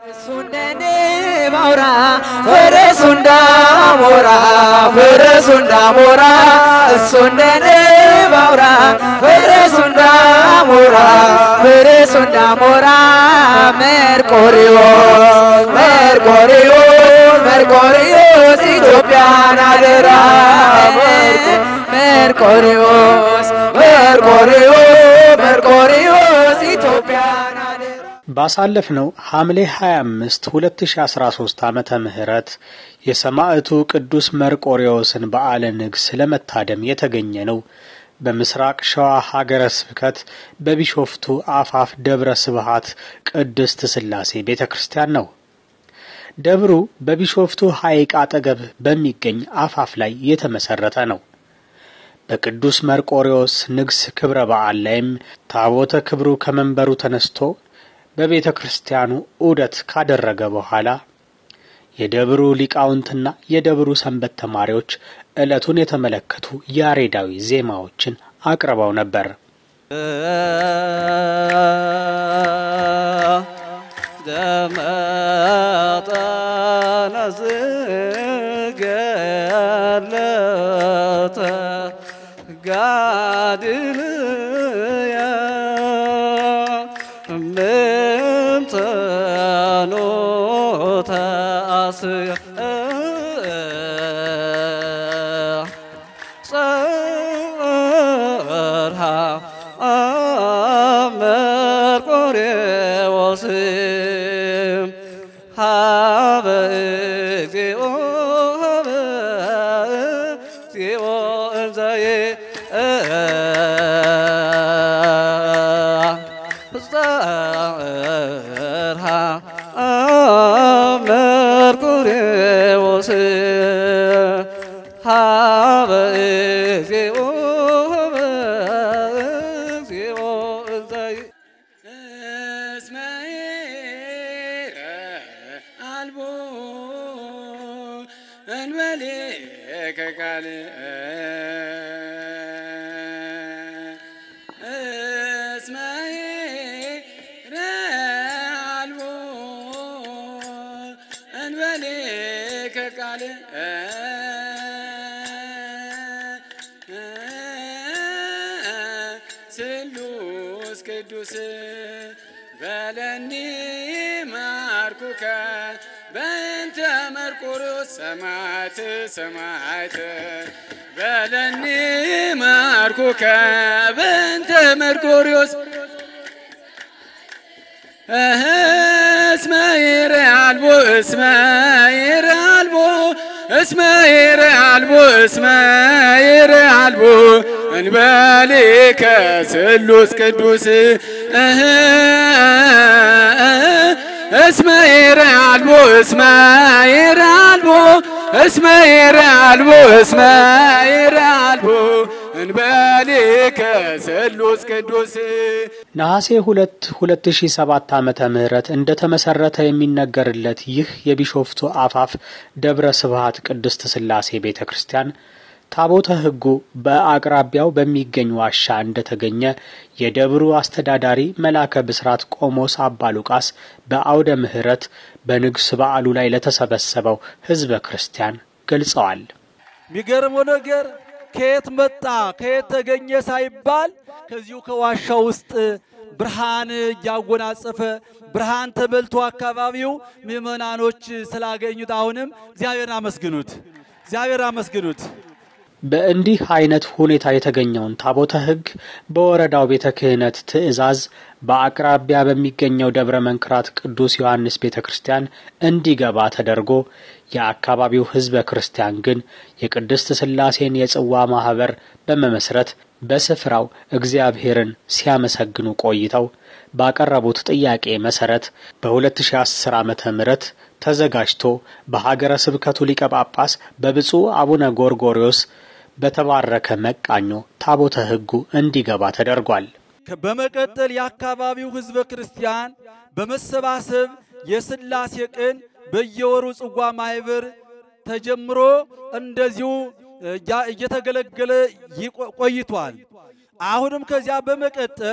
ሱንደኔ ባውራ ፈረሱ እንዳሞራ ፈረሱ እንዳሞራ እሱንደኔ ባውራ ፈረሱ እንዳሞራ ፈረሱ እንዳሞራ መርቆሪዎስ መርቆሪዎስ መርቆሪዎስ ኢትዮጵያን አደራ መርቆሪዎስ መርቆሪዎስ መርቆሪዎስ ኢትዮጵያን አደራ ባሳለፍነው ሐምሌ 25 2013 ዓመተ ምህረት የሰማዕቱ ቅዱስ መርቆሬዎስን በዓለ ንግሥ ለመታደም የተገኘ ነው። በምስራቅ ሸዋ ሀገረ ስብከት በቢሾፍቱ አፋፍ ደብረ ስብሃት ቅድስት ሥላሴ ቤተ ክርስቲያን ነው። ደብሩ በቢሾፍቱ ሐይቅ አጠገብ በሚገኝ አፋፍ ላይ የተመሠረተ ነው። በቅዱስ መርቆሬዎስ ንግሥ ክብረ በዓል ላይም ታቦተ ክብሩ ከመንበሩ ተነስቶ በቤተ ክርስቲያኑ ዑደት ካደረገ በኋላ የደብሩ ሊቃውንትና የደብሩ ሰንበት ተማሪዎች ዕለቱን የተመለከቱ ያሬዳዊ ዜማዎችን አቅርበው ነበር። ደመጠነ ዝገለተ ጋድልየ ምንተኖ ተአስየ ጸርሃ መርቆሬዎስ ሀበ እግዚኦ ሀበ እግዚኦ እንዘዬ ጸርሃ መርቆሬዎስ ሀበ እግዚኦ ሀበ እግዚኦ እንዘዬ እስመኤረ አልቦ እንበሌ ከቃል እስመኤረ አልቦ እንበሌ ከቃል ስሉስ ቅዱስ በለኒ ማርኩከ በእንተ መርቆሬዎስ ሰማዕት ሰማዕት በለኒ ማርኩከ በእንተ መርቆሬዎስ እስመ ይሬ አልቦ እስመ ይሬ አልቦ እስመ ይሬ አልቦ እስመ ይሬ አልቦ እንበሌከ ስሉስ ቅዱስ እስመ ይሬ አልቦ እስመ ይሬ አልቦ እስመ ይሬ አልቦ እስመ ይሬ አልቦ እንበሌከ ስሉስ ቅዱስ ነሐሴ ሁለት ሁለት ሺ ሰባት ዓመተ ምህረት እንደ ተመሰረተ የሚነገርለት ይህ የቢሾፍቱ አፋፍ ደብረ ስብሃት ቅድስት ሥላሴ ቤተ ክርስቲያን ታቦተ ሕጉ በአቅራቢያው በሚገኝ ዋሻ እንደተገኘ የደብሩ አስተዳዳሪ መላከ ብስራት ቆሞስ አባ ሉቃስ በአውደ ምሕረት በንግስ በዓሉ ላይ ለተሰበሰበው ሕዝበ ክርስቲያን ገልጸዋል። የሚገርመው ነገር ከየት መጣ ከየት ተገኘ ሳይባል ከዚሁ ከዋሻ ውስጥ ብርሃን እያጎናጸፈ ብርሃን ተበልቶ አካባቢው ምዕመናኖች ስላገኙት አሁንም እግዚአብሔርን አመስግኑት፣ እግዚአብሔር አመስግኑት። በእንዲህ አይነት ሁኔታ የተገኘውን ታቦተ ሕግ በወረዳው ቤተ ክህነት ትእዛዝ በአቅራቢያ በሚገኘው ደብረ መንክራት ቅዱስ ዮሐንስ ቤተ ክርስቲያን እንዲገባ ተደርጎ የአካባቢው ሕዝበ ክርስቲያን ግን የቅድስት ሥላሴን የጽዋ ማኅበር በመመስረት በስፍራው እግዚአብሔርን ሲያመሰግኑ ቆይተው ባቀረቡት ጥያቄ መሠረት በ2010 ዓመተ ምህረት ተዘጋጅቶ በሀገረ ስብከቱ ሊቀ ጳጳስ በብፁዕ አቡነ ጎርጎርዮስ በተባረከ መቃኞ ታቦተ ሕጉ እንዲገባ ተደርጓል። በመቀጠል የአካባቢው ሕዝበ ክርስቲያን በመሰባሰብ የሥላሴ ቀን በየወሩ ጽዋ ማህበር ተጀምሮ እንደዚሁ እያ- እየተገለገለ ይቆ- ቆይቷል። አሁንም ከዚያ በመቀጠል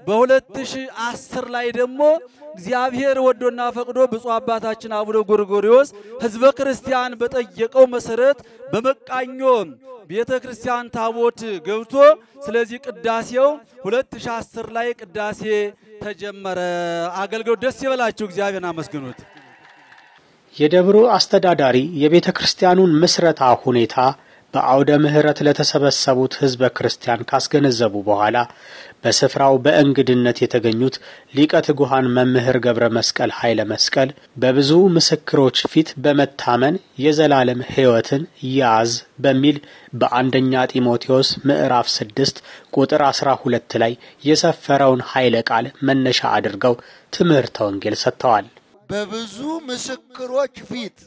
በ2010 ላይ ደግሞ እግዚአብሔር ወዶና ፈቅዶ ብፁዕ አባታችን አቡነ ጎርጎሪዎስ ሕዝበ ክርስቲያን በጠየቀው መሰረት በመቃኞ ቤተ ክርስቲያን ታቦት ገብቶ ስለዚህ ቅዳሴው 2010 ላይ ቅዳሴ ተጀመረ። አገልግሎት ደስ ይበላችሁ፣ እግዚአብሔርን አመስግኑት። የደብሩ አስተዳዳሪ የቤተ ክርስቲያኑን ምስረታ ሁኔታ በአውደ ምሕረት ለተሰበሰቡት ሕዝበ ክርስቲያን ካስገነዘቡ በኋላ በስፍራው በእንግድነት የተገኙት ሊቀ ትጉሃን መምህር ገብረ መስቀል ኃይለ መስቀል በብዙ ምስክሮች ፊት በመታመን የዘላለም ሕይወትን ያዝ በሚል በአንደኛ ጢሞቴዎስ ምዕራፍ ስድስት ቁጥር አስራ ሁለት ላይ የሰፈረውን ኃይለ ቃል መነሻ አድርገው ትምህርተ ወንጌል ሰጥተዋል። በብዙ ምስክሮች ፊት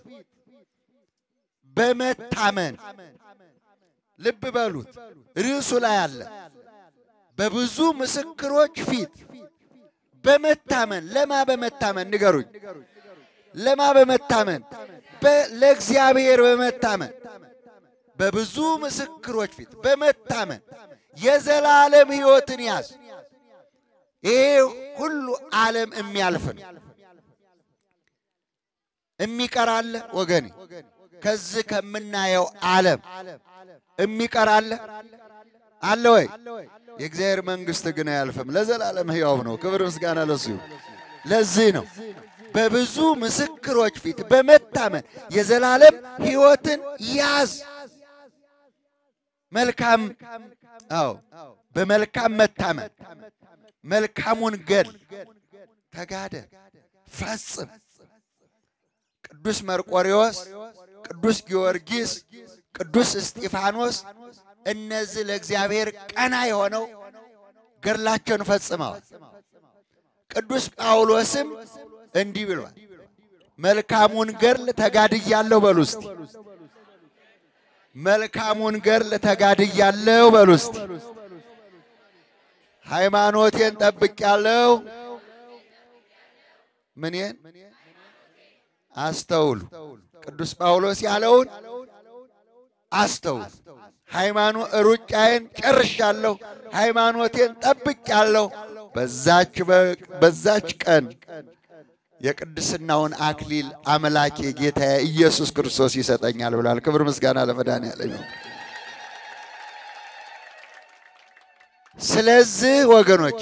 በመታመን ልብ በሉት፣ ርዕሱ ላይ አለ። በብዙ ምስክሮች ፊት በመታመን ለማ በመታመን ንገሩኝ። ለማ በመታመን ለእግዚአብሔር በመታመን በብዙ ምስክሮች ፊት በመታመን የዘላለም ሕይወትን ያዝ። ይሄ ሁሉ ዓለም የሚያልፍ ነው። የሚቀር አለ ወገኔ? ከዚህ ከምናየው ዓለም የሚቀር አለ አለ ወይ? የእግዚአብሔር መንግሥት ግን አያልፍም፣ ለዘላለም ሕያው ነው። ክብር ምስጋና ለሱ ይሁን። ለዚህ ነው በብዙ ምስክሮች ፊት በመታመን የዘላለም ሕይወትን ያዝ። መልካም አዎ፣ በመልካም መታመን መልካሙን ገል ተጋደል፣ ፈጽም። ቅዱስ መርቆሬዎስ፣ ቅዱስ ጊዮርጊስ፣ ቅዱስ እስጢፋኖስ እነዚህ ለእግዚአብሔር ቀና የሆነው ገድላቸውን ፈጽመዋል። ቅዱስ ጳውሎስም እንዲህ ብሏል፣ መልካሙን ገድል ተጋድያለሁ በሉ እስቲ። መልካሙን ገድል ተጋድያለሁ በሉ እስቲ። ሃይማኖቴን ጠብቄያለሁ። ምኔን አስተውሉ። ቅዱስ ጳውሎስ ያለውን አስተውሉ። ሃይማኖት ሩጫዬን ጨርሻለሁ፣ ሃይማኖቴን ጠብቄያለሁ። በዛች በዛች ቀን የቅድስናውን አክሊል አምላኬ ጌታዬ ኢየሱስ ክርስቶስ ይሰጠኛል ብሏል። ክብር ምስጋና ለመድኃኔዓለም ይሁን። ስለዚህ ወገኖች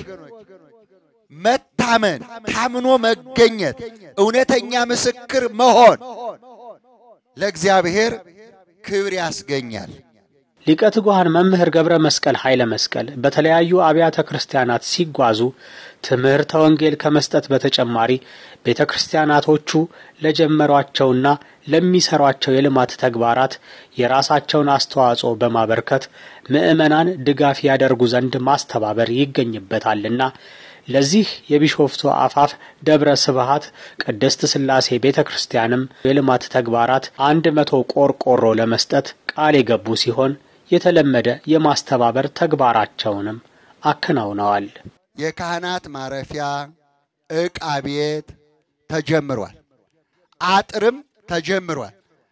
መታመን፣ ታምኖ መገኘት፣ እውነተኛ ምስክር መሆን ለእግዚአብሔር ክብር ያስገኛል። ሊቀ ትጉሃን መምህር ገብረ መስቀል ኃይለ መስቀል በተለያዩ አብያተ ክርስቲያናት ሲጓዙ ትምህርተ ወንጌል ከመስጠት በተጨማሪ ቤተ ክርስቲያናቶቹ ለጀመሯቸውና ለሚሰሯቸው የልማት ተግባራት የራሳቸውን አስተዋጽኦ በማበርከት ምዕመናን ድጋፍ ያደርጉ ዘንድ ማስተባበር ይገኝበታልና ለዚህ የቢሾፍቱ አፋፍ ደብረ ስብሃት ቅድስት ሥላሴ ቤተ ክርስቲያንም የልማት ተግባራት አንድ መቶ ቆርቆሮ ለመስጠት ቃል የገቡ ሲሆን የተለመደ የማስተባበር ተግባራቸውንም አከናውነዋል። የካህናት ማረፊያ ዕቃ ቤት ተጀምሯል። አጥርም ተጀምሯል።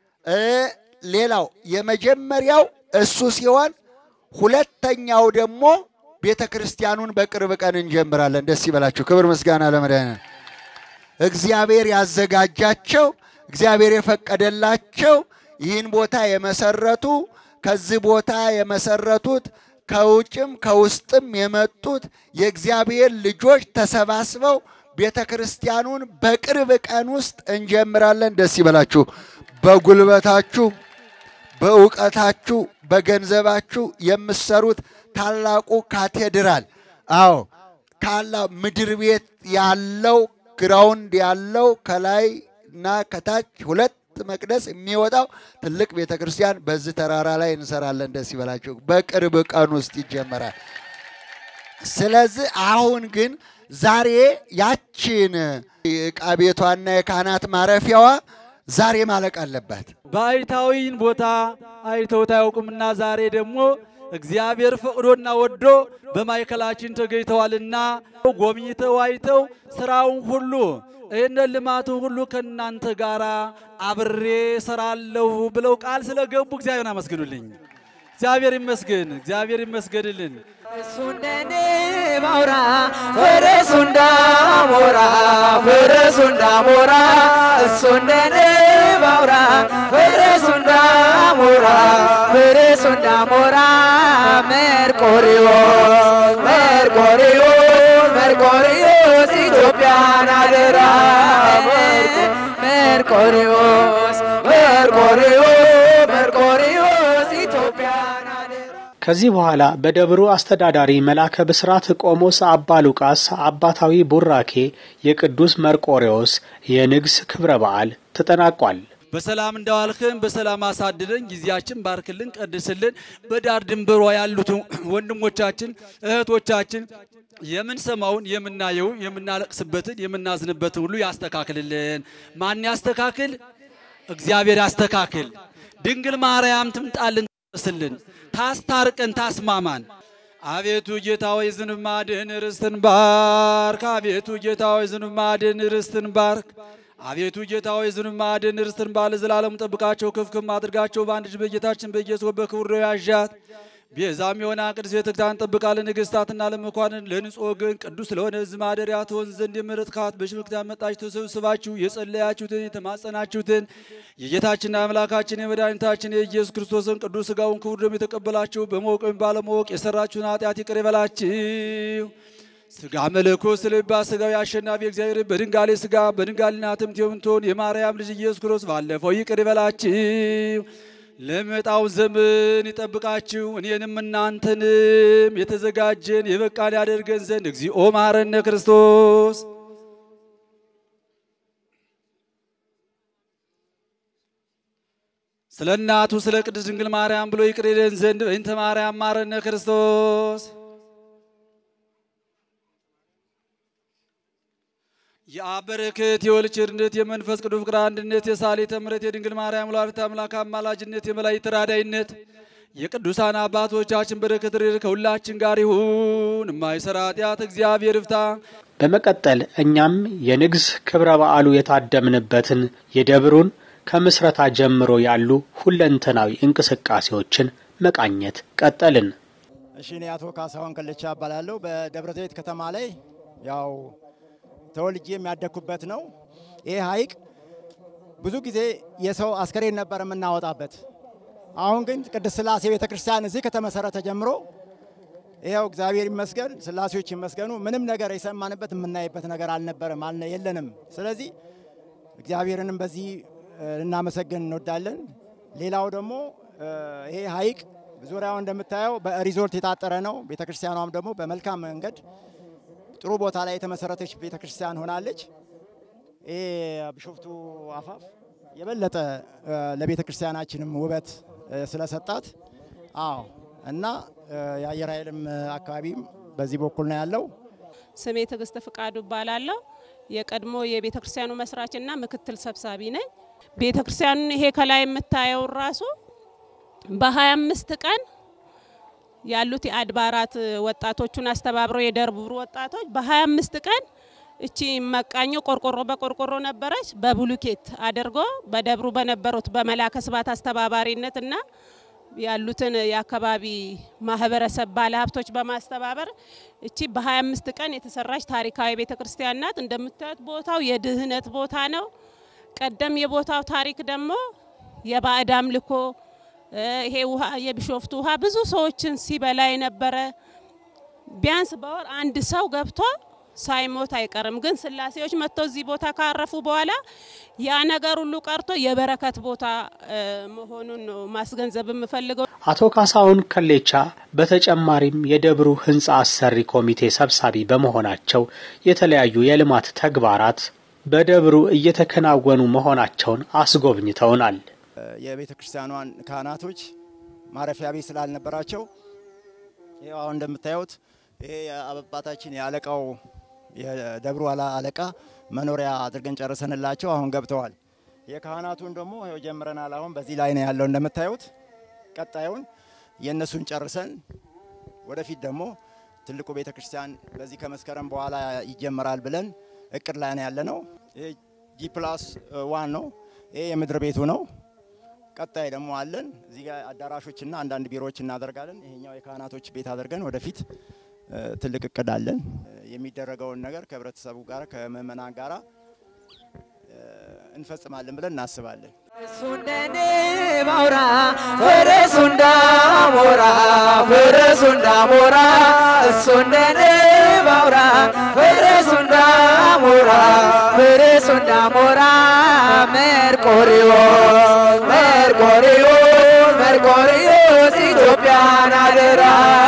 ሌላው የመጀመሪያው እሱ ሲሆን ሁለተኛው ደግሞ ቤተ ክርስቲያኑን በቅርብ ቀን እንጀምራለን። ደስ ይበላችሁ። ክብር ምስጋና ለመድኃኒዓለም። እግዚአብሔር ያዘጋጃቸው እግዚአብሔር የፈቀደላቸው ይህን ቦታ የመሰረቱ ከዚህ ቦታ የመሰረቱት ከውጭም ከውስጥም የመጡት የእግዚአብሔር ልጆች ተሰባስበው ቤተ ክርስቲያኑን በቅርብ ቀን ውስጥ እንጀምራለን። ደስ ይበላችሁ። በጉልበታችሁ፣ በእውቀታችሁ፣ በገንዘባችሁ የምትሰሩት ታላቁ ካቴድራል አዎ ካላ ምድር ቤት ያለው ግራውንድ ያለው ከላይ እና ከታች ሁለት መቅደስ የሚወጣው ትልቅ ቤተ ክርስቲያን በዚህ ተራራ ላይ እንሰራለን። ደስ ይበላችሁ። በቅርብ ቀን ውስጥ ይጀመራል። ስለዚህ አሁን ግን ዛሬ ያችን ዕቃ ቤቷና የካህናት ማረፊያዋ ዛሬ ማለቅ አለባት። ባይታዊን ቦታ አይተውት አያውቁምና ዛሬ ደግሞ እግዚአብሔር ፈቅዶና ወዶ በማዕከላችን ተገኝተዋልና ጎብኝተው አይተው ስራውን ሁሉ ይህንን ልማቱን ሁሉ ከእናንተ ጋር አብሬ ሰራለሁ ብለው ቃል ስለገቡ እግዚአብሔርን አመስግኑልኝ። እግዚአብሔር ይመስገን፣ እግዚአብሔር ይመስገንልን። እሱ እንደኔ ባውራ ፈረሱ እንዳሞራ ፈረሱ እንዳሞራ እሱ እንደኔ ባውራ ፈረሱ እንዳሞራ ፈረሱ እንዳሞራ መርቆሪዎስ መርቆሪዎስ መርቆሪዎስ ኢትዮጵያን አደራ መርቆሪዎስ መርቆሪዎስ መርቆሪዎስ ኢትዮጵያን አደራ ከዚህ በኋላ በደብሩ አስተዳዳሪ መላከ ብስራት ቆሞስ አባ ሉቃስ አባታዊ ቡራኬ የቅዱስ መርቆሬዎስ የንግስ ክብረ በዓል ተጠናቋል። በሰላም እንዳዋልክን በሰላም አሳድረን፣ ጊዜያችን ባርክልን፣ ቀድስልን። በዳር ድንበሯ ያሉትን ወንድሞቻችን እህቶቻችን የምንሰማውን የምናየውን የምናለቅስበትን የምናዝንበትን ሁሉ ያስተካክልልን። ማን ያስተካክል? እግዚአብሔር ያስተካክል። ድንግል ማርያም ትምጣልን፣ ትስልን፣ ታስታርቀን፣ ታስማማን። አቤቱ ጌታ ሆይ ዝንብ ማድህን ርስትን ባርክ። አቤቱ ጌታ ሆይ ዝንብ ማድህን ርስትን ባርክ። አቤቱ ጌታ ሆይ ዝንብ ማድህን ርስትን ባለ ዘላለሙ ጠብቃቸው፣ ክፍክም አድርጋቸው። በአንድ ልጅ በጌታችን በኢየሱስ በክብር ነው ያዣት ቤዛም የሆነ ቅዱስ ቤተ ክርስቲያን ጠብቃ ለነገሥታትና ለመኳንን ለንጹሕ ወገን ቅዱስ ለሆነ ሕዝብ ማደሪያ ትሆን ዘንድ የመረጥካት በሽምክት ያመጣች ተሰብስባችሁ የጸለያችሁትን የተማጸናችሁትን የጌታችንና አምላካችን የመድኃኒታችን የኢየሱስ ክርስቶስን ቅዱስ ሥጋውን ክቡር ደሙ የተቀበላችሁ በማወቅ ወይም ባለማወቅ የሰራችሁን ኃጢአት ይቅር ይበላችሁ። ሥጋ መለኮት ስለባ ሥጋዊ አሸናፊ እግዚአብሔር በድንጋሌ ሥጋ በድንጋሌና ትምት የምትሆን የማርያም ልጅ ኢየሱስ ክርስቶስ ባለፈው ይቅር ይበላችሁ። ለመጣው ዘመን ይጠብቃችሁ እኔንም እናንተንም የተዘጋጀን የበቃን ያደርገን ዘንድ እግዚኦ መሐረነ ክርስቶስ። ስለ እናቱ ስለ ቅድስት ድንግል ማርያም ብሎ ይቅር ይለን ዘንድ በእንተ ማርያም መሐረነ ክርስቶስ። የአብ በረከት የወልድ ቸርነት የመንፈስ ቅዱስ ፍቅር አንድነት የሳሌተ ምሕረት የድንግል ማርያም ወላዲተ አምላክ አማላጅነት የመላእክት ተራዳኢነት የቅዱሳን አባቶቻችን በረከት ረድኤት ከሁላችን ጋር ይሁን። የማይሰራ ኃጢአት እግዚአብሔር ይፍታ። በመቀጠል እኛም የንግስ ክብረ በዓሉ የታደምንበትን የደብሩን ከምስረታ ጀምሮ ያሉ ሁለንተናዊ እንቅስቃሴዎችን መቃኘት ቀጠልን። እሺ እኔ አቶ ካሳሁን ከለቻ እባላለሁ። በደብረ ዘይት ከተማ ላይ ያው ተወልጄ የሚያደግኩበት ነው። ይህ ሐይቅ ብዙ ጊዜ የሰው አስከሬን ነበር የምናወጣበት። አሁን ግን ቅድስት ሥላሴ ቤተ ክርስቲያን እዚህ ከተመሰረተ ጀምሮ ይኸው እግዚአብሔር ይመስገን፣ ሥላሴዎች ይመስገኑ፣ ምንም ነገር የሰማንበት የምናይበት ነገር አልነበረም አልነ የለንም። ስለዚህ እግዚአብሔርንም በዚህ ልናመሰግን እንወዳለን። ሌላው ደግሞ ይሄ ሐይቅ ዙሪያው እንደምታየው በሪዞርት የታጠረ ነው። ቤተ ክርስቲያኗም ደግሞ በመልካም መንገድ ጥሩ ቦታ ላይ የተመሰረተች ቤተ ክርስቲያን ሆናለች። ይሄ ቢሾፍቱ አፋፍ የበለጠ ለቤተ ክርስቲያናችንም ውበት ስለሰጣት አዎ እና የአየር ኃይልም አካባቢም በዚህ በኩል ነው ያለው። ስሜ ትዕግስት ፍቃዱ እባላለሁ። የቀድሞ የቤተ ክርስቲያኑ መስራችና ምክትል ሰብሳቢ ነኝ። ቤተ ክርስቲያኑን ይሄ ከላይ የምታየው ራሱ በ25 ቀን ያሉት የአድባራት ወጣቶቹን አስተባብረው የደብሩ ወጣቶች በ25 ቀን እቺ መቃኞ ቆርቆሮ በቆርቆሮ ነበረች በብሉኬት አድርጎ በደብሩ በነበሩት በመላከ ስባት አስተባባሪነት እና ያሉትን የአካባቢ ማህበረሰብ ባለሀብቶች በማስተባበር እቺ በ25 ቀን የተሰራች ታሪካዊ ቤተ ክርስቲያን ናት። እንደምታዩት ቦታው የድህነት ቦታ ነው። ቀደም የቦታው ታሪክ ደግሞ የባዕድ አምልኮ ይሄ ውሃ የቢሾፍቱ ውሃ ብዙ ሰዎችን ሲበላ የነበረ ቢያንስ በወር አንድ ሰው ገብቶ ሳይሞት አይቀርም። ግን ስላሴዎች መጥተው እዚህ ቦታ ካረፉ በኋላ ያ ነገር ሁሉ ቀርቶ የበረከት ቦታ መሆኑን ነው ማስገንዘብ የምፈልገው። አቶ ካሳሁን ከሌቻ በተጨማሪም የደብሩ ህንፃ አሰሪ ኮሚቴ ሰብሳቢ በመሆናቸው የተለያዩ የልማት ተግባራት በደብሩ እየተከናወኑ መሆናቸውን አስጎብኝተውናል። የቤተ ክርስቲያኗን ካህናቶች ማረፊያ ቤት ስላልነበራቸው ይኸው አሁን እንደምታዩት ይሄ የአባታችን የአለቃው የደብሩ አለቃ መኖሪያ አድርገን ጨርሰንላቸው አሁን ገብተዋል። የካህናቱን ደግሞ ይኸው ጀምረናል። አሁን በዚህ ላይ ነው ያለው እንደምታዩት። ቀጣዩን የእነሱን ጨርሰን ወደፊት ደግሞ ትልቁ ቤተ ክርስቲያን በዚህ ከመስከረም በኋላ ይጀመራል ብለን እቅድ ላይ ነው ያለ ነው። ይሄ ጂ ፕላስ ዋን ነው። ይሄ የምድር ቤቱ ነው። ቀጣይ ደግሞ አለን እዚህ ጋር አዳራሾችና አንዳንድ ቢሮዎች እናደርጋለን። ይሄኛው የካህናቶች ቤት አድርገን ወደፊት እ፣ ትልቅ እቅድ አለን። እ፣ የሚደረገውን ነገር ከህብረተሰቡ ጋር ከምእመናን ጋራ እ፣ እንፈጽማለን ብለን እናስባለን። እሱ እንደ ንብ አውራ ፈረሱ እንዳሞራ ፈረሱ እንዳሞራ እሱ እንደ ንብ አውራ ፈረሱ እንዳሞራ ፈረሱ እንዳሞራ መርቆሪዎስ መርቆሪዎስ መርቆሪዎስ ኢትዮጵያን አደራ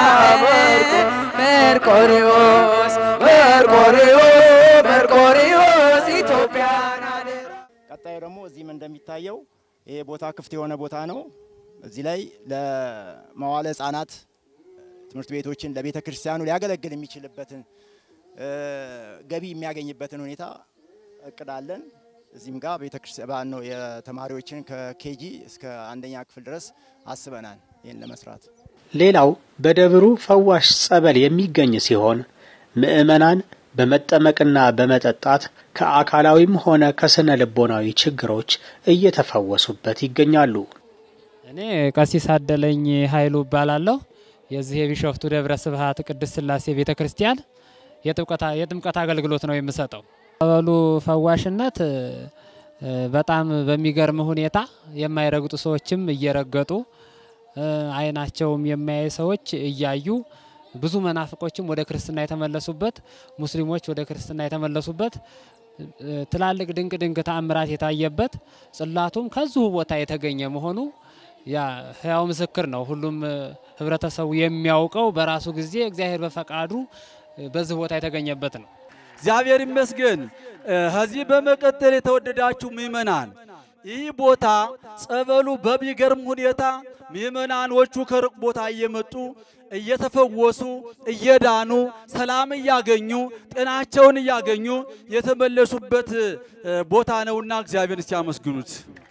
መርቆሪዎስ መርቆሪዎስ መርቆሪዎስ ኢትዮጵያን አደራ ቀጣዩ ደግሞ እዚህም እንደሚታየው ይሄ ቦታ ክፍት የሆነ ቦታ ነው። እዚህ ላይ ለመዋለ ሕጻናት ትምህርት ቤቶችን ለቤተ ክርስቲያኑ ሊያገለግል የሚችልበትን እ፣ ገቢ የሚያገኝበትን ሁኔታ እቅዳለን። እዚህም ጋር ቤተ ክርስቲያን ነው የተማሪዎችን ከኬጂ እስከ አንደኛ ክፍል ድረስ አስበናል ይህን ለመስራት። ሌላው በደብሩ ፈዋሽ ጸበል የሚገኝ ሲሆን ምዕመናን በመጠመቅና በመጠጣት ከአካላዊም ሆነ ከስነ ልቦናዊ ችግሮች እየተፈወሱበት ይገኛሉ። እኔ ቀሲስ አደለኝ ኃይሉ እባላለሁ። የዚህ የቢሾፍቱ ደብረ ስብሐት ቅድስት ሥላሴ ቤተ ክርስቲያን የጥምቀት- የጥምቀት አገልግሎት ነው የምሰጠው። ጸበሉ ፈዋሽነት እ፣ በጣም በሚገርም ሁኔታ የማይረግጡ ሰዎችም እየረገጡ እ፣ አይናቸውም የማያይ ሰዎች እያዩ ብዙ መናፍቆችም ወደ ክርስትና የተመለሱበት፣ ሙስሊሞች ወደ ክርስትና የተመለሱበት እ፣ ትላልቅ ድንቅ ድንቅ ተአምራት የታየበት ጽላቱም ከዚሁ ቦታ የተገኘ መሆኑ ያ ህያው ምስክር ነው። ሁሉም እ፣ ህብረተሰቡ የሚያውቀው በራሱ ጊዜ እግዚአብሔር በፈቃዱ እ፣ በዚህ ቦታ የተገኘበት ነው። እግዚአብሔር ይመስገን። እ፣ ከዚህ በመቀጠል የተወደዳችሁ ምእመናን ይህ ቦታ ጸበሉ በሚገርም ሁኔታ ምእመናኖቹ ከሩቅ ቦታ እየመጡ እየተፈወሱ እየዳኑ ሰላም እያገኙ ጤናቸውን እያገኙ የተመለሱበት እ፣ ቦታ ነውና እግዚአብሔር እስቲ ያመስግኑት።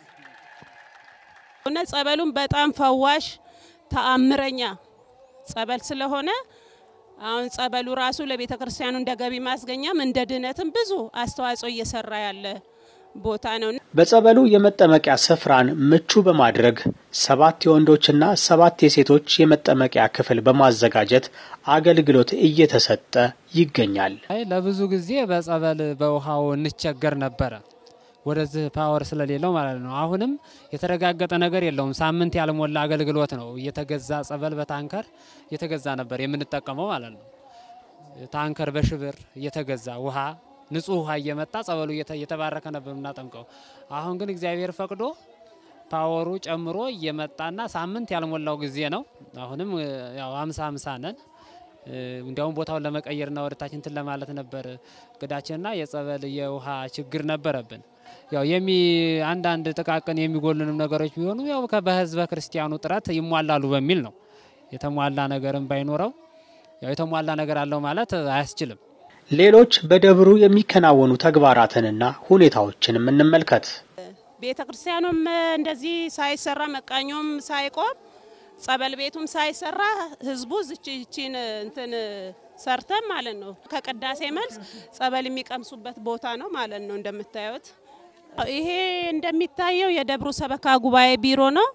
እውነት ጸበሉን በጣም ፈዋሽ ተአምረኛ ጸበል ስለሆነ አሁን ጸበሉ ራሱ ለቤተ ክርስቲያኑ እንደ ገቢ ማስገኛም እንደ ድነትም ብዙ አስተዋጽኦ እየሰራ ያለ ቦታ ነው። በጸበሉ የመጠመቂያ ስፍራን ምቹ በማድረግ ሰባት የወንዶችና ሰባት የሴቶች የመጠመቂያ ክፍል በማዘጋጀት አገልግሎት እየተሰጠ ይገኛል። አይ ለብዙ ጊዜ በጸበል በውሃው እንቸገር ነበረ፣ ወደዚህ ፓወር ስለሌለው ማለት ነው። አሁንም የተረጋገጠ ነገር የለውም። ሳምንት ያልሞላ አገልግሎት ነው። እየተገዛ ጸበል በታንከር እየተገዛ ነበር የምንጠቀመው ማለት ነው። ታንከር በሽብር እየተገዛ ውሃ ንጹህ ውሃ እየመጣ ጸበሉ እየተ- እየተባረከ ነበር የምናጠምቀው። አሁን ግን እግዚአብሔር ፈቅዶ ፓወሩ ጨምሮ እየመጣና ሳምንት ያልሞላው ጊዜ ነው። አሁንም እ፣ ያው አምሳ አምሳ ነን። እ፣ እንዲያውም ቦታውን ለመቀየርና ወደታችን እንትን ለማለት ነበር እቅዳችንና የጸበል የውሃ ችግር ነበረብን። ያው የሚ አንዳንድ ጥቃቅን የሚጎሉንም ነገሮች ቢሆኑ ያው ከ- በህዝበ ክርስቲያኑ ጥረት ይሟላሉ በሚል ነው። የተሟላ ነገርም ባይኖረው ያው የተሟላ ነገር አለው ማለት አያስችልም። ሌሎች በደብሩ የሚከናወኑ ተግባራትንና ሁኔታዎችንም እንመልከት። ቤተ ክርስቲያኑም እንደዚህ ሳይሰራ መቃኞም ሳይቆም ጸበል ቤቱም ሳይሰራ ህዝቡ ዝችችን እንትን ሰርተን ማለት ነው። ከቅዳሴ መልስ ጸበል የሚቀምሱበት ቦታ ነው ማለት ነው። እንደምታዩት ይሄ እንደሚታየው የደብሩ ሰበካ ጉባኤ ቢሮ ነው።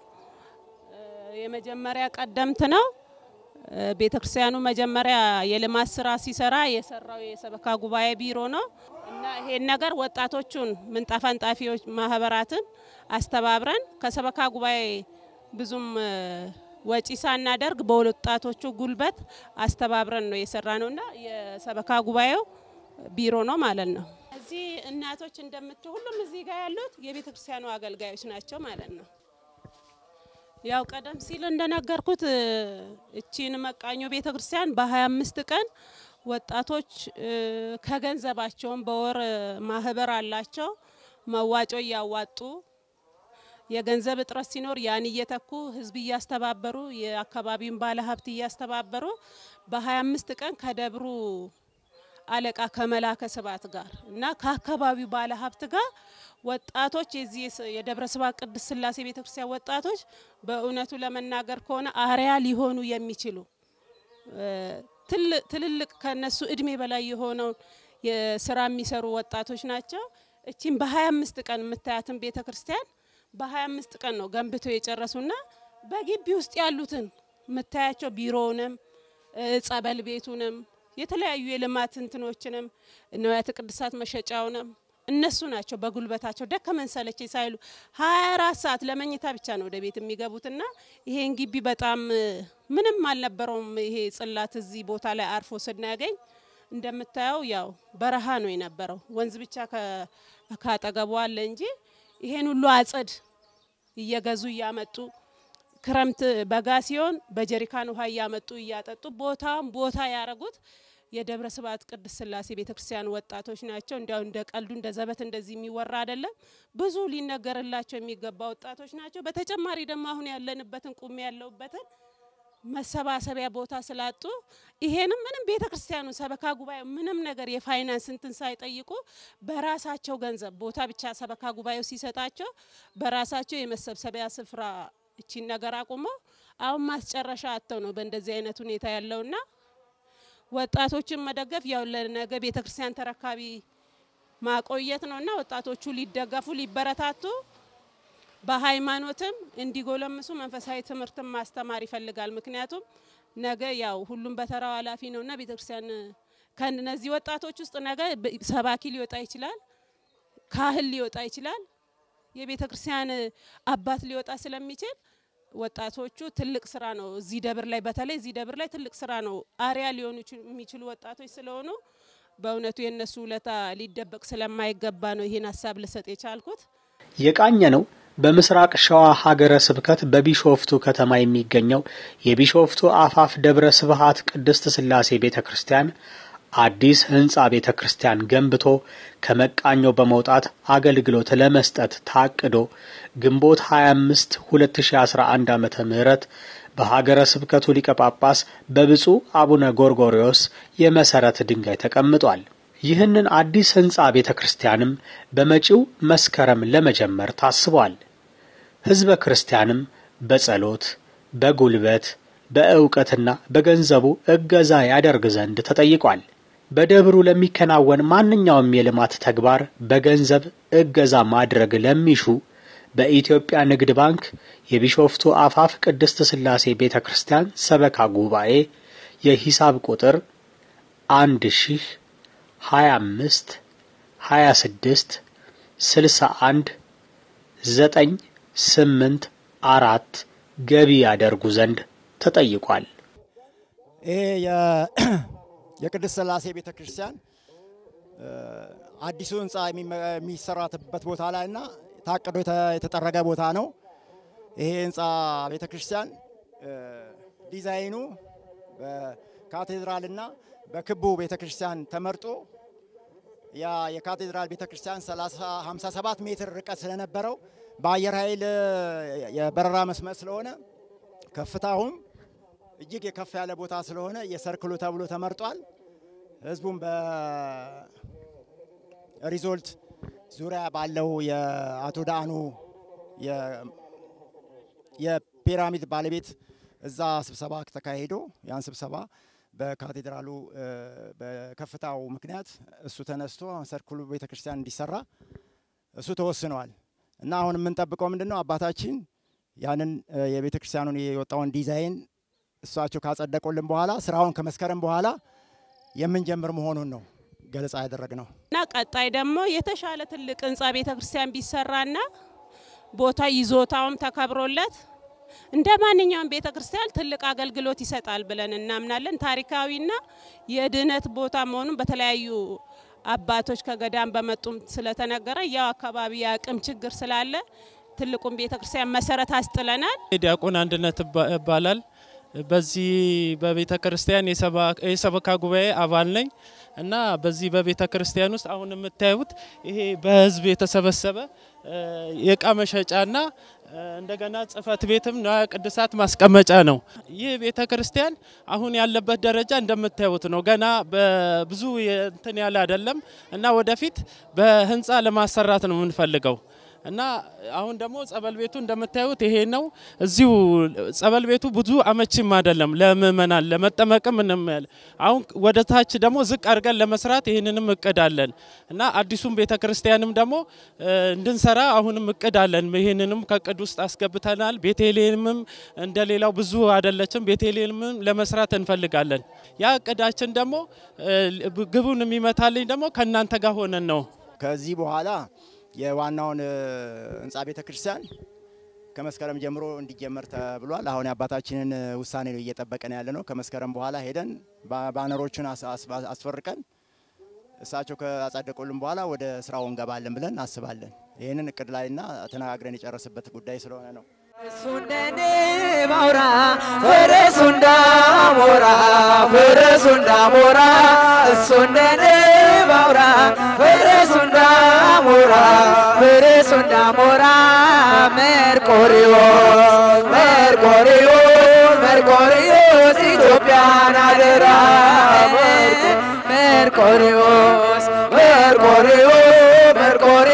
የመጀመሪያ ቀደምት ነው። ቤተ ክርስቲያኑ መጀመሪያ የልማት ስራ ሲሰራ የሰራው የሰበካ ጉባኤ ቢሮ ነው እና ይሄን ነገር ወጣቶቹን ምንጣፍ አንጣፊዎች ማህበራትን አስተባብረን ከሰበካ ጉባኤ ብዙም እ፣ ወጪ ሳናደርግ በወጣቶቹ ጉልበት አስተባብረን ነው የሰራ ነው እና የሰበካ ጉባኤው ቢሮ ነው ማለት ነው። እዚህ እናቶች እንደምት ሁሉም እዚህ ጋር ያሉት የቤተ ክርስቲያኑ አገልጋዮች ናቸው ማለት ነው። ያው ቀደም ሲል እንደነገርኩት እ፣ እቺን መቃኞ ቤተ ክርስቲያን በ25 ቀን ወጣቶች እ፣ ከገንዘባቸውም በወር እ፣ ማህበር አላቸው መዋጮ እያዋጡ የገንዘብ እጥረት ሲኖር ያን እየተኩ ህዝብ እያስተባበሩ የአካባቢውን ባለሀብት እያስተባበሩ በ25 ቀን ከደብሩ አለቃ ከመላከ ስብሐት ጋር እና ከአካባቢው ባለሀብት ጋር ወጣቶች የዚህ የስ- የደብረ ስብሐት ቅድስት ሥላሴ ቤተክርስቲያን ወጣቶች በእውነቱ ለመናገር ከሆነ አርያ ሊሆኑ የሚችሉ እ፣ ትል- ትልልቅ ከነሱ እድሜ በላይ የሆነውን የስራ የሚሰሩ ወጣቶች ናቸው። እቺም በ25 ቀን የምታያትን ቤተ ክርስቲያን በ25 ቀን ነው ገንብተው የጨረሱና በግቢ ውስጥ ያሉትን የምታያቸው ቢሮውንም ጸበል ቤቱንም የተለያዩ የልማት እንትኖችንም ንዋያተ ቅድሳት መሸጫውንም እነሱ ናቸው በጉልበታቸው ደከመን ሰለቸኝ ሳይሉ 24 ሰዓት ለመኝታ ብቻ ነው ወደ ቤት የሚገቡትና ይሄን ግቢ በጣም ምንም አልነበረውም። ይሄ ጽላት እዚህ ቦታ ላይ አርፎ ስናገኝ እንደምታየው ያው በረሃ ነው የነበረው። ወንዝ ብቻ ካጠገቡ አለ እንጂ ይሄን ሁሉ አጸድ እየገዙ እያመጡ ክረምት በጋ ሲሆን በጀሪካን ውሃ እያመጡ እያጠጡ ቦታም ቦታ ያረጉት የደብረ ስብዓት ቅድስት ሥላሴ ቤተክርስቲያን ወጣቶች ናቸው። እንዲያው እንደ ቀልዱ እንደ ዘበት እንደዚህ የሚወራ አይደለም። ብዙ ሊነገርላቸው የሚገባ ወጣቶች ናቸው። በተጨማሪ ደግሞ አሁን ያለንበትን ቁሜ ያለሁበትን መሰባሰቢያ ቦታ ስላጡ ይሄንም ምንም ቤተ ክርስቲያኑ ሰበካ ጉባኤው ምንም ነገር የፋይናንስ እንትን ሳይጠይቁ በራሳቸው ገንዘብ ቦታ ብቻ ሰበካ ጉባኤው ሲሰጣቸው በራሳቸው የመሰብሰቢያ ስፍራ እቺን ነገር አቁመው አሁን ማስጨረሻ አጥተው ነው በእንደዚህ አይነት ሁኔታ ያለውና ወጣቶችን መደገፍ ያው ለነገ ቤተ ክርስቲያን ተረካቢ ማቆየት ነውና ወጣቶቹ ሊደገፉ ሊበረታቱ በሃይማኖትም እንዲጎለምሱ መንፈሳዊ ትምህርትን ማስተማር ይፈልጋል። ምክንያቱም ነገ ያው ሁሉም በተራው ኃላፊ ነውና ቤተክርስቲያን ከነዚህ ወጣቶች ውስጥ ነገ ሰባኪ ሊወጣ ይችላል፣ ካህል ሊወጣ ይችላል፣ የቤተ ክርስቲያን አባት ሊወጣ ስለሚችል ወጣቶቹ ትልቅ ስራ ነው እዚህ ደብር ላይ በተለይ እዚህ ደብር ላይ ትልቅ ስራ ነው አሪያ ሊሆኑ የሚችሉ ወጣቶች ስለሆኑ በእውነቱ የእነሱ ውለታ ሊደበቅ ስለማይገባ ነው ይህን ሀሳብ ልሰጥ የቻልኩት። የቃኘ ነው በምስራቅ ሸዋ ሀገረ ስብከት በቢሾፍቱ ከተማ የሚገኘው የቢሾፍቱ አፋፍ ደብረ ስብሃት ቅድስት ሥላሴ ቤተ ክርስቲያን አዲስ ህንፃ ቤተ ክርስቲያን ገንብቶ ከመቃኞ በመውጣት አገልግሎት ለመስጠት ታቅዶ ግንቦት 25 2011 ዓመተ ምህረት በሀገረ ስብከቱ ሊቀ ጳጳስ በብፁዕ አቡነ ጎርጎርዮስ የመሰረት ድንጋይ ተቀምጧል። ይህንን አዲስ ህንፃ ቤተ ክርስቲያንም በመጪው መስከረም ለመጀመር ታስቧል። ህዝበ ክርስቲያንም በጸሎት በጉልበት በእውቀትና በገንዘቡ እገዛ ያደርግ ዘንድ ተጠይቋል። በደብሩ ለሚከናወን ማንኛውም የልማት ተግባር በገንዘብ እገዛ ማድረግ ለሚሹ በኢትዮጵያ ንግድ ባንክ የቢሾፍቱ አፋፍ ቅድስት ሥላሴ ቤተ ክርስቲያን ሰበካ ጉባኤ የሂሳብ ቁጥር አንድ ሺህ ሀያ አምስት ሀያ ስድስት ስልሳ አንድ ዘጠኝ ስምንት አራት ገቢ ያደርጉ ዘንድ ተጠይቋል። ይሄ የቅድስት ሥላሴ ቤተ ክርስቲያን አዲሱ ህንፃ የሚሰራበት ቦታ ላይ እና ታቅዶ የተጠረገ ቦታ ነው። ይሄ ህንፃ ቤተ ክርስቲያን ዲዛይኑ በካቴድራልና በክቡ ቤተ ክርስቲያን ተመርጦ ያ የካቴድራል ቤተ ክርስቲያን 57 ሜትር ርቀት ስለነበረው በአየር ኃይል የበረራ መስመር ስለሆነ ከፍታውም እጅግ የከፍ ያለ ቦታ ስለሆነ የሰርክሉ ተብሎ ተመርጧል። ህዝቡም በሪዞልት ዙሪያ ባለው የአቶ ዳአኑ የፒራሚድ ባለቤት እዛ ስብሰባ ተካሂዶ ያን ስብሰባ በካቴድራሉ በከፍታው ምክንያት እሱ ተነስቶ ሰርክሉ ቤተክርስቲያን እንዲሰራ እሱ ተወስኗል እና አሁን የምንጠብቀው ምንድን ነው? አባታችን ያንን የቤተ ክርስቲያኑን የወጣውን ዲዛይን እሳቸው ካጸደቁልን በኋላ ስራውን ከመስከረም በኋላ የምንጀምር መሆኑን ነው ገለጻ ያደረግ ነው እና ቀጣይ ደግሞ የተሻለ ትልቅ ህንፃ ቤተ ክርስቲያን ቢሰራና ቦታ ይዞታውም ተከብሮለት እንደ ማንኛውም ቤተ ክርስቲያን ትልቅ አገልግሎት ይሰጣል ብለን እናምናለን። ታሪካዊና የድህነት ቦታ መሆኑን በተለያዩ አባቶች ከገዳም በመጡም ስለተነገረ ያው አካባቢ የአቅም ችግር ስላለ ትልቁን ቤተ ክርስቲያን መሰረት አስጥለናል። ዲያቆን አንድነት ይባላል። በዚህ በቤተ ክርስቲያን የሰበካ ጉባኤ አባል ነኝ እና በዚህ በቤተ ክርስቲያን ውስጥ አሁን የምታዩት ይሄ በህዝብ የተሰበሰበ የእቃ መሸጫና እንደገና ጽህፈት ቤትም ንዋየ ቅድሳት ማስቀመጫ ነው። ይህ ቤተ ክርስቲያን አሁን ያለበት ደረጃ እንደምታዩት ነው። ገና በብዙ እንትን ያለ አይደለም እና ወደፊት በህንፃ ለማሰራት ነው የምንፈልገው እና አሁን ደግሞ ጸበል ቤቱ እንደምታዩት ይሄ ነው። እዚሁ ጸበል ቤቱ ብዙ አመቺም አይደለም ለምእመናን ለመጠመቅም ምንም ያለ አሁን ወደ ታች ደግሞ ዝቅ አድርገን ለመስራት ይህንንም እቅድ አለን እና አዲሱም ቤተ ክርስቲያንም ደግሞ እንድንሰራ አሁንም እቅድ አለን። ይህንንም ከእቅድ ውስጥ አስገብተናል። ቤተልሔምም እንደሌላው ብዙ አይደለችም። ቤተልሔምም ለመስራት እንፈልጋለን። ያ እቅዳችን ደግሞ ግቡን የሚመታልኝ ደግሞ ከእናንተ ጋር ሆነን ነው። ከዚህ በኋላ የዋናውን ህንፃ ቤተ ክርስቲያን ከመስከረም ጀምሮ እንዲጀመር ተብሏል። አሁን የአባታችንን ውሳኔ ነው እየጠበቀን ያለ ነው። ከመስከረም በኋላ ሄደን ባነሮቹን አስፈርቀን እሳቸው ካጸደቁልን በኋላ ወደ ስራው እንገባለን ብለን እናስባለን። ይህንን እቅድ ላይና ተነጋግረን የጨረስበት ጉዳይ ስለሆነ ነው። እሱ እንደኔ ባውራ ፈረሱ እንዳሞራ ፈረሱ እንዳሞራ እሱ እንደኔ ባውራ ፈረሱ እንዳሞራ ፈረሱ እንዳሞራ መርቆሪዎስ መርቆሪዎስ መርቆሪዎስ ኢትዮጵያን አደራ መርቆሪዎስ መርቆሪዎስ መርቆሪዎስ